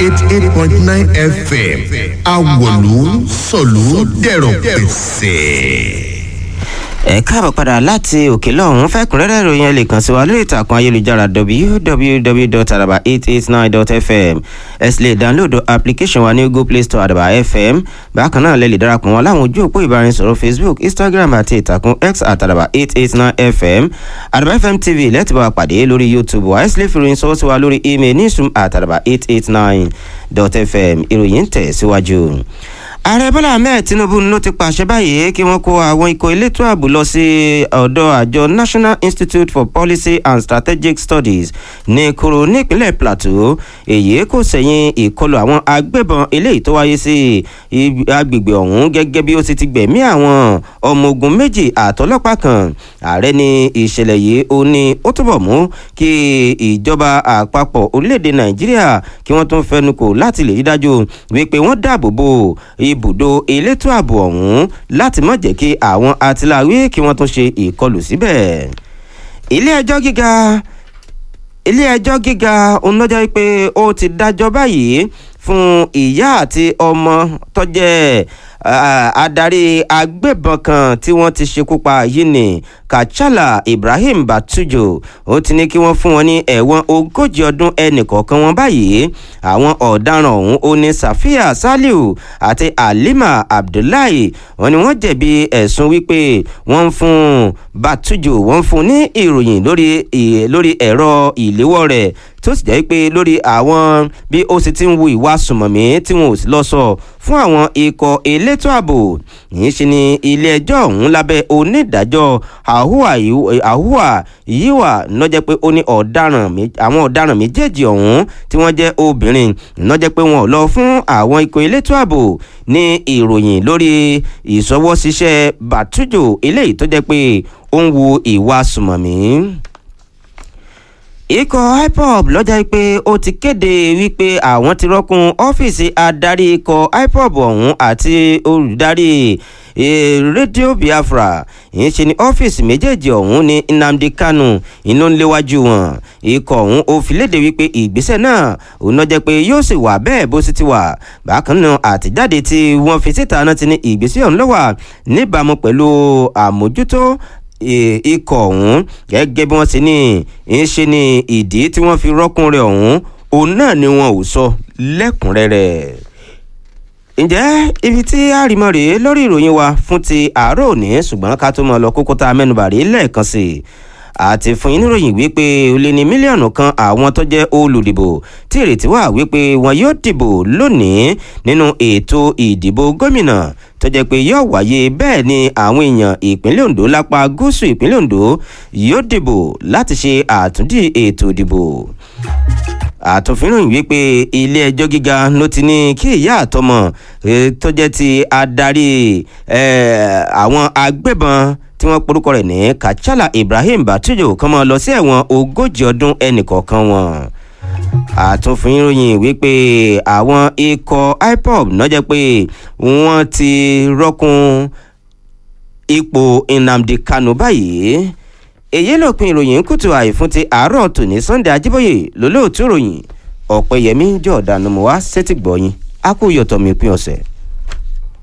eighty eight point nine fm awolu sọ̀lú dẹ̀rọ̀ pèsè ẹ káàbọ̀ padà láti òkè lọ́hún fẹ́kùnrẹ́rẹ́ ìròyìn ẹ lè kàn sí wa lórí ìtàkùn ayélujára www.araba889.fm ẹ sì lè dáńlódù application wa ní google play store àdàbà fm bákan náà lè lè darapọ̀ wọn láwọn ojú òpó ìbáraẹnisọ̀rọ̀ facebook instagram àti ìtàkùn x àtàdàbà 889fm àdàbà fm tv lẹ́tì bá wa pàdé lórí youtube wa ẹ sì lè fi ìròyìn sọ́wọ́ sí wa lórí email newsroom àtàdàbà 889.fm ìròyìn ń tẹ̀ síwájú ààrẹ bọ́lá ahmed tinubu ló ti pàṣẹ báyìí kí wọ́n kó àwọn ikọ̀ elétò ààbò lọ sí ọ̀dọ̀ àjọ national institute for policy and strategic studies ní koro nípínlẹ̀ plateau èyí kò sẹ̀yìn ìkọlù àwọn agbébọn eléyìí tó wáyé sí agbègbè ọ̀hún gẹ́gẹ́ bí ó ti ti gbẹ̀mí àwọn ọmọ ogun méjì àtọlọ́pàá kan ààrẹ ní ìṣẹ̀lẹ̀ yìí ó ní ó túbọ̀ mú kí ìjọba àpapọ̀ orílẹ̀-èdè nàìjíríà kí wọ́n tún fẹnukò láti lè rí dájú wípé wọ́n dáàbò bò ibùdó elétò ààbò ọ̀hún láti má jẹ́ kí àwọn atiláwí kí wọ́n tún ṣe ìkọlù síbẹ̀. ilé ẹjọ́ gíga ilé ẹjọ́ gíga onídọ́jọ́ pé ó ti dájọ́ báyìí fún ìyá àti ọmọ tó jẹ́ adarí agbébọn kan tí wọ́n ti ṣekú pa yìí ní kachala ibrahim batujo ó ti ní kí wọ́n fún wọn ní ẹ̀wọ̀n ogójì ọdún ẹnìkọ̀ọ̀kan wọn báyìí àwọn ọ̀daràn ọ̀hún ó ní safia saliu àti halima abdullahi wọn ni wọ́n jẹ̀bi ẹ̀sùn wípé wọ́n ń fún batujo wọ́n ń fún ní ìròyìn lórí lórí ẹ̀rọ ìléwọ́ rẹ̀ tó sì jẹ́ pé lórí àwọn bí ó sì ti ń wu ìwà sùmọ̀mí tí wọn ò sì lọ sọ fún àwọn ikọ̀ elétò ààbò yìí ṣe ni ilé ẹjọ́ ọ̀hún lábẹ́ onídàájọ́ àhùwà yíwà lọ́jẹ́ pé ó ní ọ̀daràn àwọn ọ̀daràn méjèèjì ọ̀hún tí wọ́n jẹ́ obìnrin lọ́jẹ́ pé wọn ò lọ fún àwọn ikọ̀ elétò ààbò ní ìròyìn lórí ìṣọwọ́ṣiṣẹ́ bàtújò eléyìí tó jẹ́ pé ó ń wu ìwà sùmọ̀mí ikọ̀ ipob lọ́jà pé ó ti kéde wípé àwọn ti rọ́kùn ọ́fíìsì adarí ikọ̀ ipob ọ̀hún àti olùdarí rédíò biafra ìyẹn ṣe ní ọ́fíìsì méjèèjì ọ̀hún ní nnamdi kanu iná ńléwájú wọn ikọ̀ ọ̀hún ó fi léde wípé ìgbésẹ̀ náà òun náà jẹ́ pé yóò sì wà bẹ́ẹ̀ bó sì ti wà bákan náà àtijáde tí wọ́n fi síta náà ti ní ìgbésẹ̀ ọ̀hún ló wà níbàámu pẹ̀lú àmójútó ikọ̀ ọ̀hún gẹ́gẹ́ bí wọ́n ṣe ní ń ṣe ní ìdí tí wọ́n fi rọ́kùn rẹ̀ ọ̀hún òun náà ni wọn ò sọ lẹ́kùnrẹ́rẹ́ ǹjẹ́ ibi tí àrìmọ́ rèé lórí ìròyìn wa fún ti àárọ̀ òní ṣùgbọ́n ká tó mọ̀ lọ kókó tá a mẹ́nubà rèé lẹ́ẹ̀kan sí i àti fún yín níròyìn wípé ó lé ní mílíọ̀nù kan àwọn tó jẹ́ olùdìbò tí ìrètí wà wípé wọn yóò dìbò lónìí nínú ètò ìdìbò gómìnà tó jẹ́ pé yóò wáyé bẹ́ẹ̀ ni àwọn èèyàn ìpínlẹ̀ ondo lápá gúúsù ìpínlẹ̀ ondo yóò dìbò láti ṣe àtúndì ètò ìdìbò àtúnfínròyìn wípé ilé ẹjọ́ gíga ló ti ní kí ìyá àtọmọ tó jẹ́ ti adarí àwọn agbébọn tí wọ́n porúkọ rẹ̀ ní kachala ibrahim batujo kan máa lọ sí ẹ̀wọ̀n ogójì ọdún ẹnìkọ̀ọ̀kan wọn àtúnfínròyìn wípé àwọn ikọ̀ ipob náà jẹ́ pé wọ́n ti rọ́kùn ipò nnamdi kanu báyìí èyí lópin ìròyìn kùtù àìfún ti àárọ̀ tòní sunday ajíbóyè lólóòtú ìròyìn ọ̀pẹ̀yẹmí jọ̀ọ́dánù mọ́ wá sétí gbọ̀yìn á kú yọ̀tọ̀ mi pín ọ̀sẹ̀.